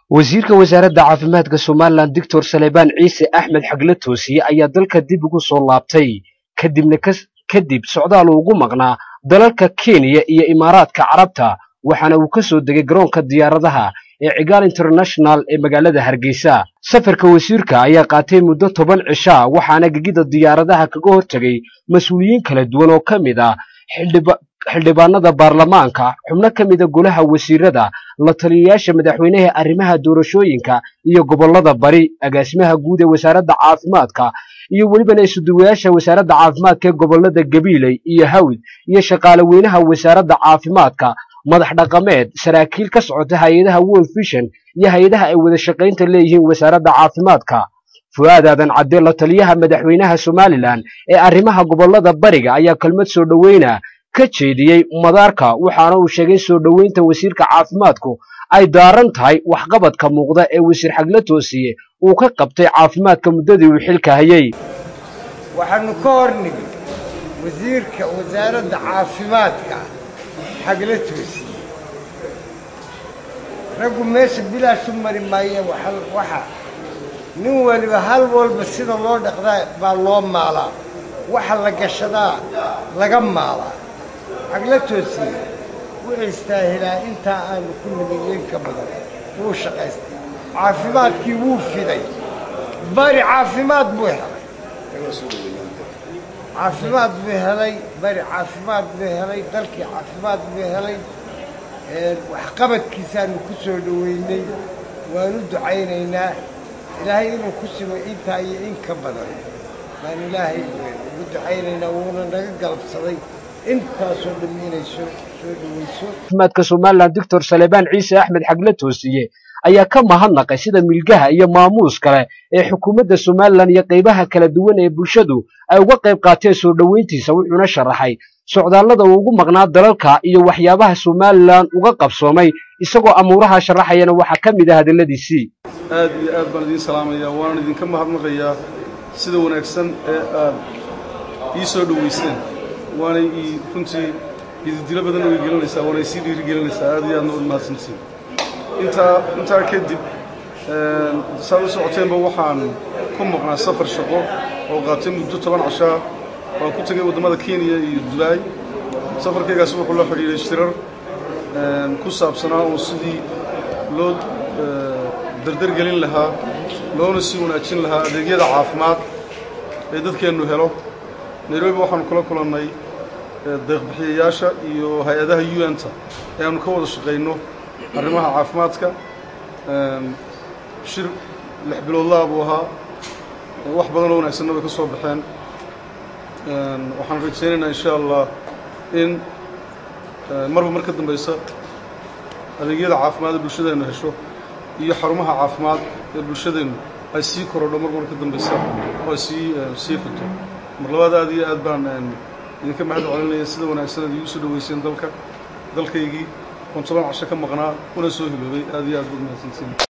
wasiirka wasaaradda caafimaadka somalilan doctor salebaan ciise axmed xagle toosiye ayaa dalka dib ugu soo laabtay kadibna kadib socdaal uu ugu maqnaa dalalka kenya iyo imaaraadka carabta waxaana uu ka soo degay garoonka diyaaradaha ee cigaal international ee magaalada hargeysa safarka wasiirka ayaa qaatay muddo toban cishaa waxaana gegida diyaaradaha kaga hortegay mas-uuliyiin kala duwan oo ka mid ah xildhibaanada baarlamaanka xubno ka mida golaha wasiirada la taliyayaasha madaxweynaha arrimaha doorashooyinka iyo gobollada bari agaasimaha guud ee wasaaradda caafimaadka iyo welibana isuduwayaasha wasaaradda caafimaadka ee gobollada gabiiley iyo hawd iyo shaqaale weynaha wasaaradda caafimaadka madax dhaqameed saraakiil ka socota hay-adaha world vision iyo hay-adaha ay wada shaqaynta leeyihiin wasaaradda caafimaadka fu'aad aadan cadde la taliyaha madaxweynaha somalilan ee arrimaha gobollada bariga ayaa kelmad soo dhoweyna ka jeediyey madaarka waxaana uu sheegay soo dhoweynta wasiirka caafimaadku ay daaran tahay waxqabadka muuqda ee wasiir xagle toosiye uu ka qabtay caafimaadka muddadii uu xilka hayey waxaanu ka hor nimi wasiirka wasaaradda caafimaadka xagle toosiye raggu meesha bilaashu mari maaye waxa nin waliba hal walba sida loo dhaqdaa baa loo maalaa waxa la gashadaa laga maalaa xagla toosiye wuxuu istaahilaa intaa aanu ku nimiyeyn ka badan wuu shaqaystay caafimaadkii wuu fiday bari caafimaad buu helay caafimaad buu helay bari caafimaad buu helay dalkii caafimaad buu helay waxqabadkiisaanu ku soo dhoweynay waanu ducaynaynaa ilaahay inuu ku simo intaa iyo in ka badan baan ilaahay ugu ducaynaynaa wuuna naga galabsaday intaasoo dhammi inay soo soo dhoweyso caafimaadka somalilan doctor salebaan ciise axmed xagle toosiye ayaa ka mahadnaqay sida milgaha iyo maamuus kale ee xukuumadda somalilan iyo qaybaha kala duwan ee bulshadu ay uga qayb qaateen soo dhoweyntiisa wuxuuna sharaxay socdaallada uu ugu maqnaa dalalka iyo waxyaabaha somalilan uga qabsoomay isagoo amuuraha sharaxayana waxaa ka mid ah hadalladiisii aad iyo aad baan idiin salaamayaa waanan idinka mahadnaqayaa sida wanaagsan ee aad ii soo dhoweyseen waanay ii runtii ididilo badan oo igelinaysaa waanay sii dhiirigelinaysaa aad iyo aadna ud mahadsantiin intaa intaa kadib saad u socoteenba waxaan ku maqnaa safar shaqo oo qaatay muddo toban cashaa waan ku tegay waddamada kenya iyo dubaay safarkaygaasi wuxuu la xidhiidhay shirar ku saabsanaa oo sidii loo dardargelin lahaa loona sii wanaajin lahaa adeegyada caafimaad ee dadkeennu helo nairobi waxaanu kula kulannay deeqbixiyayaasha iyo hay-adaha u n-ta ee aanu ka wada shaqayno arrimaha caafimaadka shir lix biloodlaa buu ahaa wax badan oo wanaagsanna way ka soo baxeen waxaan rajaynaynaa insha allah in marba mar ka dambaysa adeegyada caafimaad ee bulshadeennu hesho iyo xarumaha caafimaad ee bulshadeennu ay sii korodho mar mar ka dambaysa oo ay sii sii fito mar labaad aad iyo aad baan idinka mahad celinaya sida wanaagsan ad iigu soo dhoweyseen dalka dalkaygii oon toban casho ka maqnaa una soo hiloobay aad iyo aad baad mahadsantiin